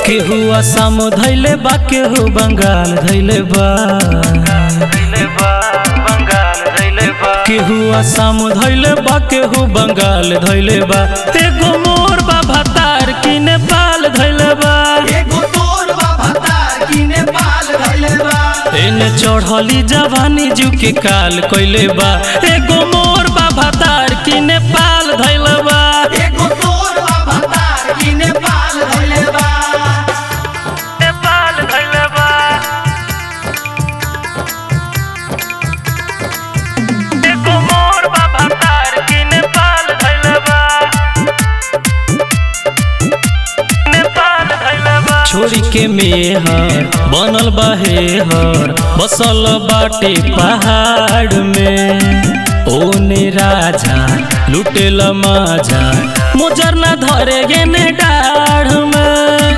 केहू असम धैले बा केहू बंगाल धैले बा केहू असम धैले बा केहू बंगाल धैले बा एगो मोर बा भतार की नेपाल धैले बा एगो तोर बा भतार की नेपाल धइले बा एने चढ़ली जवानी जू के काल कइले बा एगो मोर बा भतार की नेपाल धैले बा एगो तोर बा भतार की नेपाल धइले बा नेपाल धैले बा एगो मोर बा भतार की नेपाल धैले बा नेपाल धैले बा छोड़ी के मेहर बनल बा हेहर बसल बाटे पहाड़ में ओने राजा लुटेल माजा मुजर ना धरे गेने डाढ़ में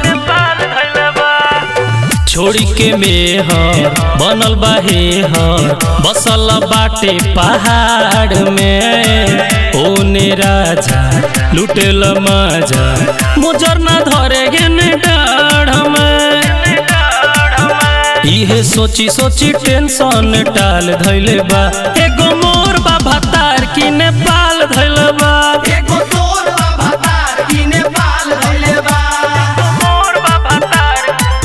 छोड़ी के मेहर बनल बा हेहर बसल बाटे पहाड़ में ओने राजा लुटेल माजा मुजर ना धरे गेने डाढ़ में इहे सोची सोची टेंशन टाल धैले बा एगो मोर बा भतार की नेपाल धैले बा एगो तोर बा भतार की नेपाल धइले बा मोर बा भतार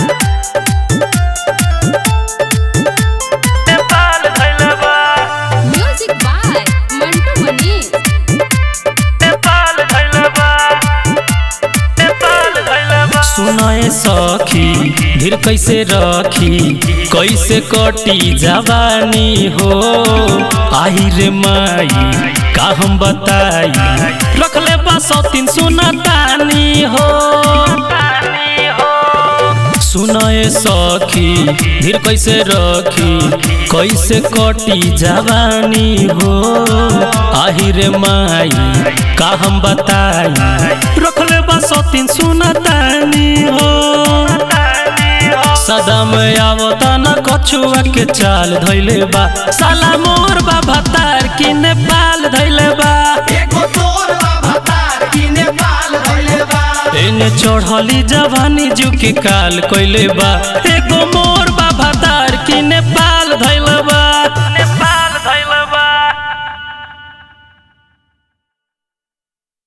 नेपाल धैले बा Music by Mantu Manish. Nepal धैले बा नेपाल धैले बा सुनाए सखी धीर कैसे रखी कैसे कटी जवानी हो आही रे माई का हम बताई रखले बा सतीन सुना तानी हो सुनाए सखी धीर कैसे रखी कैसे कटी जवानी हो आही रे माई का हम बताई रखले बा सतीन सुना तानी हो सदा में आवता न कछुआ के चाल धैले बा साला मोर बा भतार की नेपाल धैले बा एगो तोर बा भतार की नेपाल धइले बा एने चढ़ली जवानी जू के काल कइले बा एगो मोर